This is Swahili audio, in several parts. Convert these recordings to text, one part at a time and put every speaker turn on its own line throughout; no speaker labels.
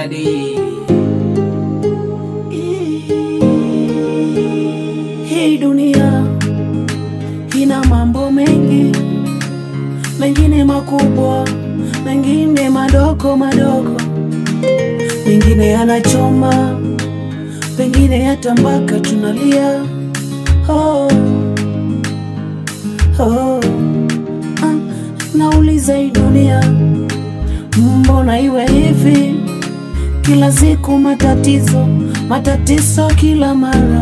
dadi.
Hii dunia ina mambo mengi, mengine makubwa, mengine madogo madogo, mengine yanachoma, pengine hata mpaka tunalia. Oh, oh. Ah, nauliza hii dunia, mbona iwe hivi? Kila siku matatizo, matatizo kila mara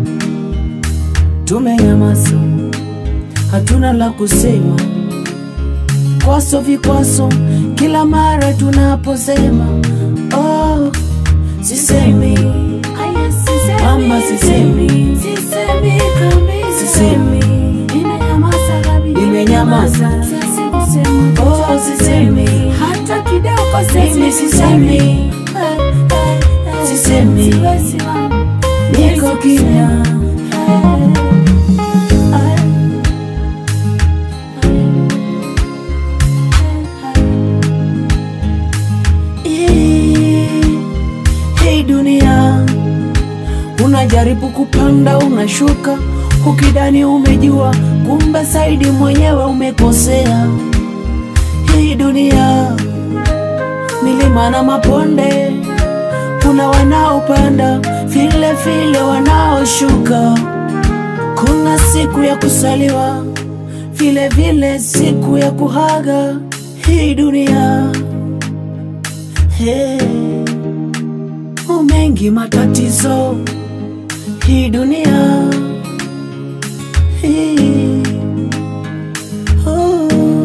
tumenyamaza, hatuna la kusema. Kwaso vikwaso kila mara tunaposema, oh, sisemi mama, sisemi
Sisemi kabisa.
Sisemi.
Nimenyamaza kabisa.
Nimenyamaza.
Siwezi kusema
Oh,
chochote.
sisemi.
Hata kidogo
Mimi sisemi.
Eh, eh, eh.
Sisemi.
Siwezi mama.
niko kimya. Hii hii dunia unajaribu kupanda, unashuka, ukidani umejua, kumbe saidi mwenyewe umekosea. Hii dunia milima na maponde, kuna wanaopanda vile vile wanaoshuka. Kuna siku ya kusaliwa vile vile siku ya kuhaga. Hii dunia hey, mengi matatizo. Hii dunia hii, oh,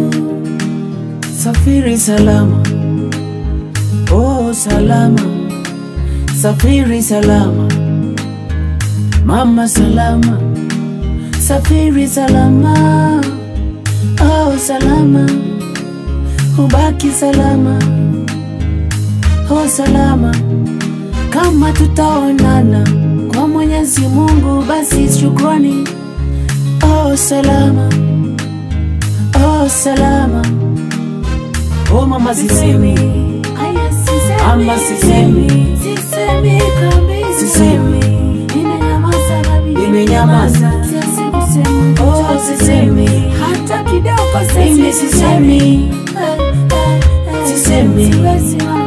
safiri salama, oh salama, safiri salama, mama salama, safiri salama, oh salama, ubaki salama, oh salama, kama tutaonana kwa Mwenyezi Mungu, basi shukrani, oh salama, oh salama, oh mama sisemi,
Aya, sisemi.
Ama sisemi.
Sisemi kabisa.
Sisemi.
Nimenyamaza kabisa.
Nimenyamaza.
Siwezi kusema
oh
chochote.
sisemi,
Hata kidogo
mimi
siwezi
sisemi,
Eh, eh, eh.
Sisemi.
Siwezi mama.